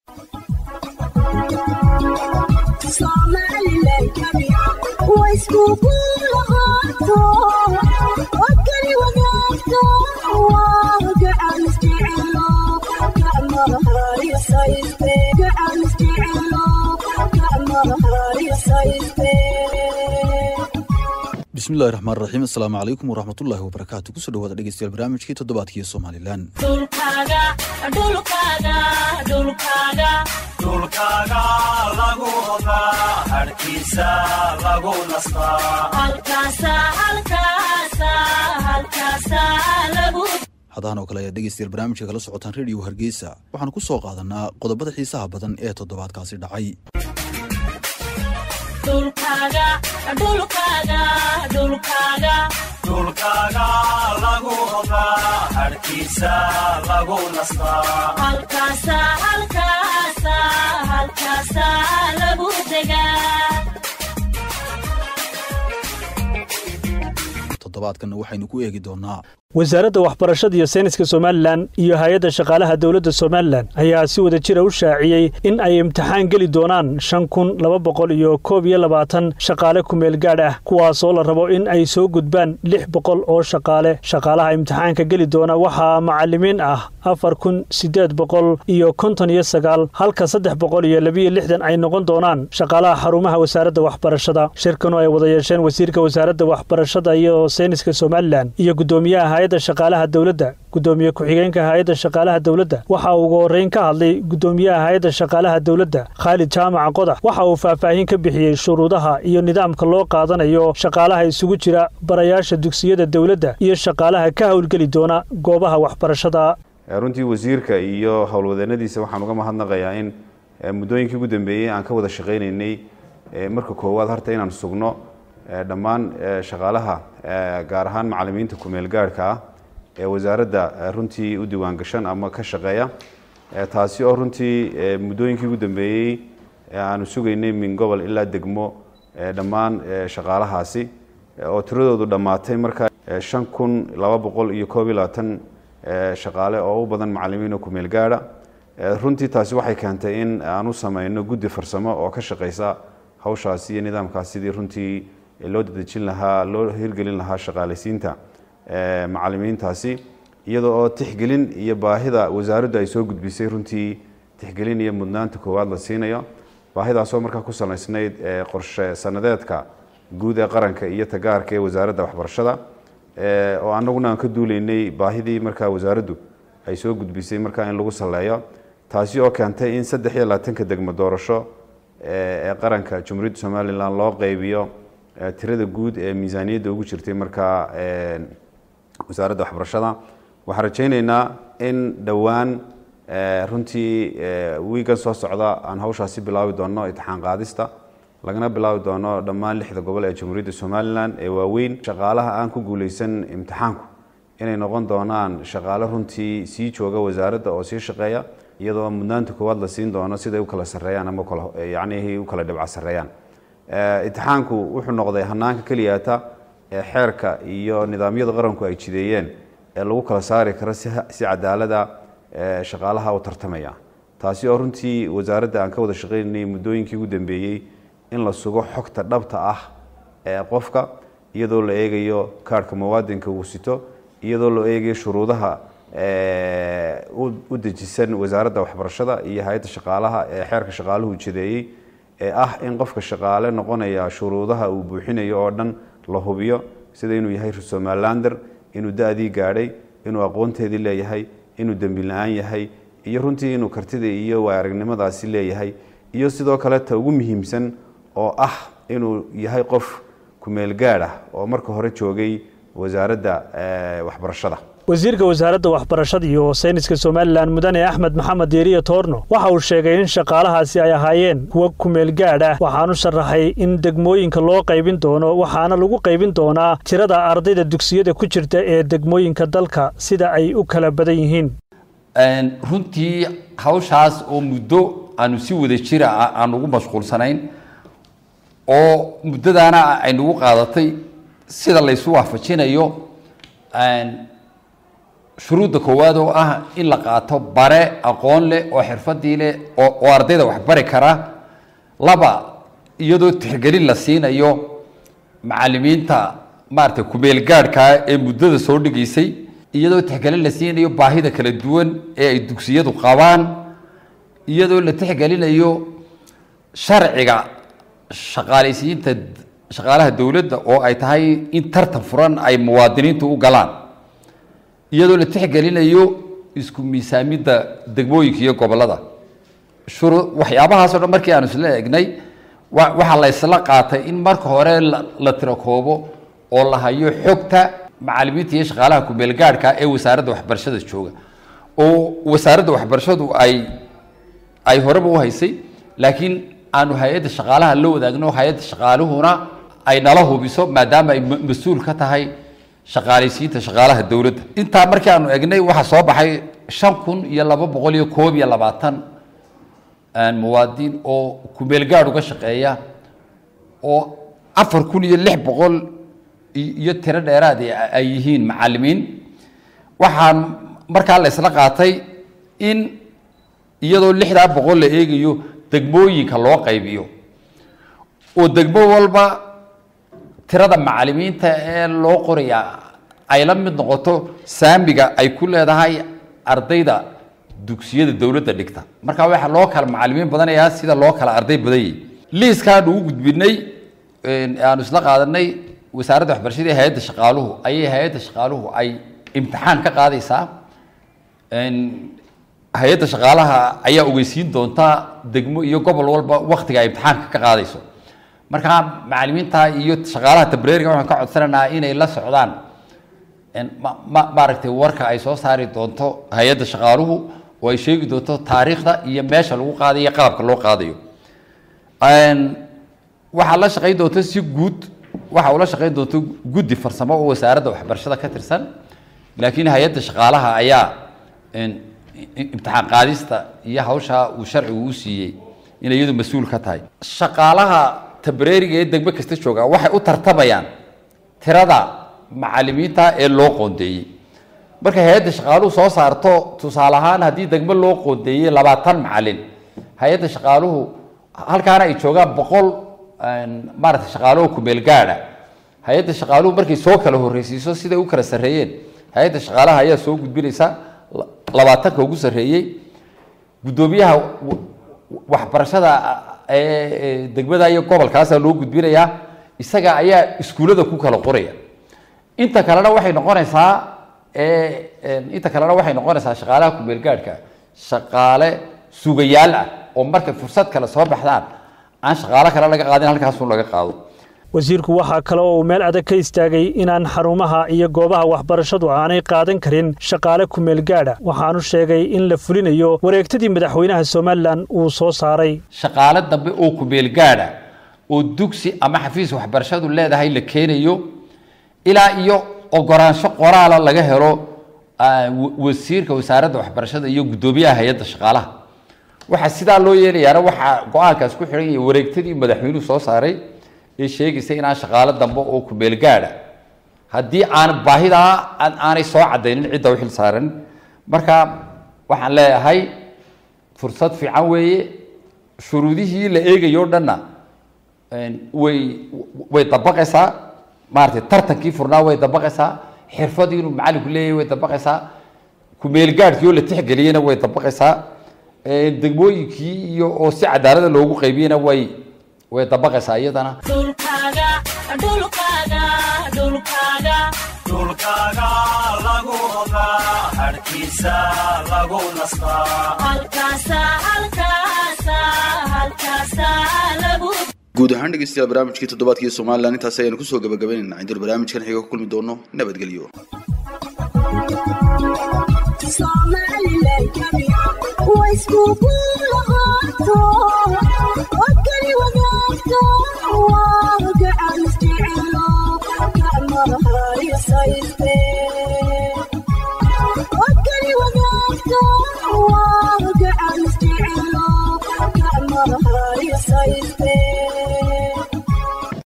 bismillahi raxmaan raxiim assalaamu calaykum waraxmatullaahi wabarakaatu kusoo dhawaada dhegeystayaal barnaamijkii toddobaadkii somalilan dhulkaaga lagu ogaa harkiisa lagu hadahan oo kale ayaad dhegeystayaal barnaamijka kala socotaan rediyo hargeysa waxaan ku soo qaadanaa qodobada xiisaha badan ee toddobaadkaasi dhacay dhulkaaga lagu ogaa harkiisa lagu nastaa toddobaadkanna waxaynu ku eegi doonaa wasaaradda waxbarashada iyo sayniska somalilan iyo hay-adda shaqaalaha dowladda somalilan ayaa si wada jira u shaaciyey in ay imtixaan geli doonaan shan kun laba boqol iyo koob iyo labaatan shaqaale kumeel gaadh ah kuwaasoo la rabo in ay soo gudbaan lix boqol oo shaqaale shaqaalaha imtixaanka geli doona waxaa macalimiin ah afar kun siddeed boqol iyo konton iyo sagaal halka saddex boqol iyo labiyo lixdan ay noqon doonaan shaqaalaha xarumaha wasaaradda waxbarashada shirkanu ay wada yeesheen wasiirka wasaaradda waxbarashada iyo sayniska somalilan iyo guddoomiyaha hay-adda shaqaalaha dowladda guddoomiye ku-xigeenka hay-adda shaqaalaha dowladda waxa uu ugu horreyn ka hadlay guddoomiyaha hay-adda shaqaalaha dowladda khaalid jaamaca qodax waxa uu faahfaahin ka bixiyey shuruudaha iyo nidaamka loo qaadanayo shaqaalaha isugu jira barayaasha dugsiyada dowladda iyo shaqaalaha ka howlgeli doona goobaha waxbarashada runtii wasiirka iyo howlwadeenadiisa waxaan uga mahadnaqayaa in muddooyinkii ugu dambeeyey aan ka wada shaqaynaynay marka koowaad harta inaan sugno dhammaan shaqaalaha gaar ahaan macalimiinta kumeel gaadhka ah ee wasaaradda runtii u diiwaangashan ama ka shaqeeya taasi oo runtii muddooyinkii ugu dambeeyey aanu sugaynay min gobol ilaa degmo dhammaan shaqaalahaasi oo tiradoodu dhammaatay markaa shan kun laba boqol iyo koob iyo labaatan shaqaale oo u badan macalimiin oo kumeel gaadha runtii taasi waxay keentay in aan u sameyno guddi farsamo oo ka shaqeysa hawshaasi iyo nidaamkaas sidii runtii loo dadejin lahaa loo hirgelin lahaa shaqaalaysiinta macalimiintaasi iyadoo oo tixgelin iyo baahida wasaaraddu ay soo gudbisay runtii tixgelin iyo mudnaanta koowaad la siinayo baahidaasoo markaa ku salaysnayd qorshe sanadeedka guud ee qaranka iyo tagaarka ee wasaaradda waxbarashada oo anaguna aan ka duuleynay baahidii markaa wasaaraddu ay soo gudbisay markaa in lagu saleeyo taasi oo keentay in saddex iyo labaatanka degmo doorasho ee qaranka jumhuuriyadda somalilan loo qeybiyo tirada guud ee miisaaniyadda ugu jirtay markaa wasaaradda waxbarashada waxaan rajayneynaa in dhowaan runtii wiigan soo socda aan hawshaasi bilaabi doono itixaan qaadista lagana bilaabi doono dhammaan lixda gobol ee jamhuuriyadda somalilan ee waaweyn shaqaalaha aan ku guuleysan imtixaanku inay noqon doonaan shaqaale runtii sii jooga wasaaradda oo sii shaqeeya iyadoo mudnaanta koowaad la siin doono siday u kala sareeyaan ama yacnihii u kala dhibca sareeyaan itixaanku wuxuu noqday hanaanka keliyaata ee xeerka iyo nidaamyada qaranku ay jideeyeen ee lagu kala saari karo si cadaalada shaqaalaha u tartamaya taasi oo runtii wasaaradda aan ka wada shaqaynanay muddooyinkii ugu dambeeyey in la sugo xogta dhabta ah ee qofka iyadoo la eegayo kaarhka muwaadinka uu sito iyadoo la eegayo shuruudaha u dejisan wasaaradda waxbarashada iyo hay-adda shaqaalaha ee xeerka shaqaaluhu jideeyey ee ah in qofka shaqaale noqonaya shuruudaha uu buuxinayo oo dhan la hubiyo sida inuu yahay somalilander inuu da-dii gaadhay inuu aqoonteedii leeyahay inuu dembi la-aan yahay iyo runtii inuu kartida iyo waaragnimadaasi leeyahay iyo sidoo kale ta ugu muhiimsan oo ah inuu yahay qof kumeel gaadh ah oo marka hore joogay wasaaradda waxbarashada wasiirka wasaaradda waxbarashada iyo sayniska somalilan mudane axmed maxamed deeriya toorno waxa uu sheegay in shaqaalahaasi ay ahaayeen kuwa kumeel gaadh ah waxaanu sharaxay in degmooyinka loo qaybin doono waxaana lagu qaybin doonaa tirada ardayda dugsiyada ku jirta ee degmooyinka dalka sida ay u kala badan yihiin runtii hawshaas oo muddo aanu si wada jira aan ugu mashquulsanayn oo muddadaana ay nagu qaadatay sida laysu waafajinayo shuruudda koowaad oo ah in la qaato bare aqoon leh oo xirfadii leh oo oo ardayda wax bari kara laba iyadoo tixgelin la siinayo macalimiinta maaragtay kumeel gaadhkaa ee muddada soo dhigaysay iyadoo tixgelin la siinayo baahida kala duwan ee ay dugsiyadu qabaan iyadoo la tixgelinayo sharciga shaqaalaysiinta shaqaalaha dowladda oo ay tahay in tartan furan ay muwaadiniintu u galaan iyadoo la tixgelinayo isku miisaamidda degmooyinka iyo gobollada shuru waxyaabahaasoo dhan markii aanu isla egnay wa waxaa la isla qaatay in marka hore la la tirakoobo oo la hayo xogta macalimiinta iyo shaqaalaha kumeel gaadhka ee wasaaradda waxbarashada jooga oo wasaaradda waxbarashadu ay ay horeba u haysay laakiin aanu hay-adda shaqaalaha la wadaagno hay-adda shaqaaluhuna ay nala hubiso maadaama ay ma- mas-uul ka tahay shaqaalaysiinta shaqaalaha dowladda intaa markii aanu egnay waxaa soo baxay shan kun iyo laba boqol iyo koob iyo labaatan muwaadin oo kumeel gaadh uga shaqeeya oo afar kun iyo lix boqol i- iyo tiro dheeraad ay- ay yihiin macalimiin waxaan markaa la isla qaatay in iyadoo lixdaa boqol la eegayo degmooyinka loo qaybiyo oo degmo walba tirada macalimiinta ee loo qorayaa ay la mid noqoto saamiga ay ku leedahay ardayda dugsiyada dowladda dhigta marka waxaa loo kala macalimiin badanayaa sida loo kala arday badan yahay liiskaanu u gudbinay een, aanu isla qaadanay wasaaradda waxbarashada iyo hay-adda shaqaaluhu ayay hay-adda shaqaaluhu ay imtixaan ka qaadaysaa een, hay-adda shaqaalaha ayaa ogeysiin doonta degmo iyo gobol walba waktiga ay imtixaanka ka qaadayso marka macalimiinta iyo shaqaalaha tabreeriga waxaan ka codsanaynaa inay la socdaan een, ma- ma- maaragtay warka ay soo saari doonto hay-adda shaqaaluhu oo ay sheegi doonto taariikhda iyo meesha lagu qaadayo iyo qaabka loo qaadayo Een, waxaa la shaqayn doonta si guud waxa ula shaqayn doonta guddi farsamo oo wasaaradda waxbarashada ka tirsan laakiin hay-adda shaqaalaha ayaa een, i- imtixaan qaadista iyo hawsha uu sharcigu u siiyey inay iyadu mas-uul ka tahay shaqaalaha tabreeriga ee degmo kasta jooga waxay u tartamayaan tirada macalimiinta ee loo qoondeeyey marka hay-adda shaqaaluhu soo saarto tusaale ahaan haddii degmo loo qoondeeyey labaatan macalin hay-adda shaqaaluhu halkaana ay joogaan boqol maaragtay shaqaaluhu kumeel gaadha hay-adda shaqaaluhu markay soo kala horreysiiso siday u kala sarreeyeen hay-adda shaqaalaha ayaa soo gudbinaysa la- labaatanka ugu sarreeyey guddoomiyaha wa- waxbarashada ee ee degmada iyo gobolkaasaa loo gudbinayaa isaga ayaa iskuullada ku kala qoraya inta kalena waxay noqonaysaa ee een, inta kalena waxay noqonaysaa shaqaalaha kumeel gaadhka shaqaale sugayaal ah oo markay fursad kale soo baxdaan aan shaqaalo kale laga qaadin halkaasun laga qaado wasiirku waxaa kale oo uu meel adag ka istaagay inaan xarumaha iyo goobaha waxbarashadu aanay qaadan karin shaqaale kumeel gaadha waxaanu sheegay in la fulinayo wareegtadii madaxweynaha somalilan uu soo saaray shaqaale dambe oo kumeel gaadha oo dugsi ama xafiis waxbarashadu leedahay la keenayo ilaa iyo ogolaansho qoraala laga helo ah, wa- wasiirka wasaaradda waxbarashada iyo guddoomiyaha hay-adda shaqaalaha waxaa sidaa loo yeelayaana waxaa go-aankaas ku xidhan yahay wareegtadii madaxweynuhu soo saaray ee sheegaysa inaan shaqaalo dambe oo kumeel gaadha haddii aan baahidaa aan- aanay soo cadaynin cidda u xil saaran marka waxaan leeyahay fursad fiican weeye shuruudihii la eegayo o dhanna een, way way dabaqaysaa maaragtay tartankii furnaa way dabaqaysaa xirfadii inuu macalinku leeyahay way dabaqaysaa kumeel gaadhkii oo la tixgeliyena way dabaqaysaa een, degmooyinkii iyo oo si cadaalada loogu qaybiyena way way dabaqaysaa iyadana dhulkaaga dhulkaaga dhulkaaga dhulkaaga lagu ogaa harkiisa lagu nastaa halkaasa halkaasa halkaasa lagu guud ahaan dhegeystayaal barnaamijkii toddobaadkii somalilan intaasi ayaanu kusoo gabagabaynaynaa intaanu barnaamijkan xiga ku kulmi doono nabadgelyo Thank you.